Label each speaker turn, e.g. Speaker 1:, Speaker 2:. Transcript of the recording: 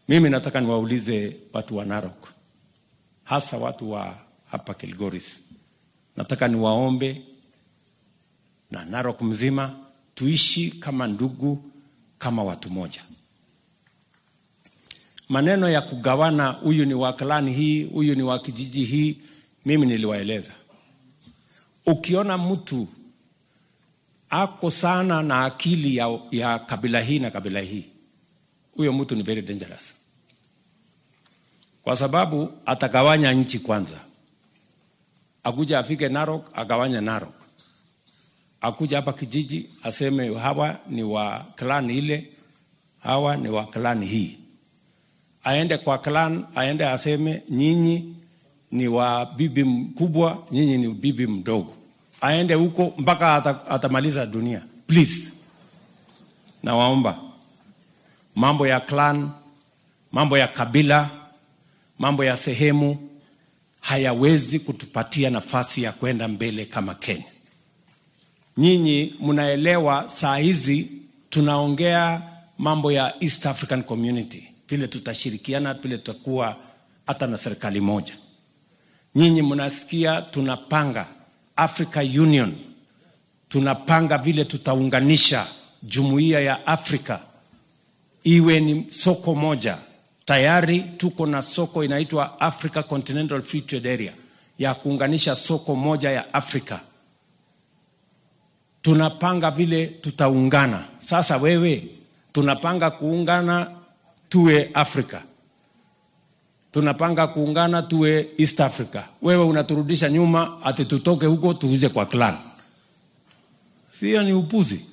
Speaker 1: Mimi nataka niwaulize watu wa Narok, hasa watu wa hapa Kilgoris, nataka niwaombe na Narok mzima tuishi kama ndugu, kama watu moja. Maneno ya kugawana, huyu ni wa klani hii, huyu ni wa kijiji hii, mimi niliwaeleza. Ukiona mtu ako sana na akili ya, ya kabila hii na kabila hii, huyo mtu ni very dangerous, kwa sababu atagawanya nchi kwanza. Akuja afike Narok agawanya Narok, akuja hapa kijiji aseme hawa ni wa clan ile, hawa ni wa clan hii. Aende kwa clan, aende aseme nyinyi ni wa bibi mkubwa, nyinyi ni bibi mdogo. Aende huko mpaka ata, atamaliza dunia. Please, nawaomba mambo ya clan, mambo ya kabila, mambo ya sehemu hayawezi kutupatia nafasi ya kwenda mbele kama Kenya. Nyinyi mnaelewa, saa hizi tunaongea mambo ya East African Community, vile tutashirikiana, vile tutakuwa hata na serikali moja. Nyinyi mnasikia tunapanga Africa Union, tunapanga vile tutaunganisha jumuiya ya Afrika iwe ni soko moja. Tayari tuko na soko inaitwa Africa Continental Free Trade Area ya kuunganisha soko moja ya Afrika. Tunapanga vile tutaungana. Sasa wewe, tunapanga kuungana tuwe Afrika, tunapanga kuungana tuwe East Africa. Wewe unaturudisha nyuma ati tutoke huko tuje kwa clan. Sio, ni upuzi.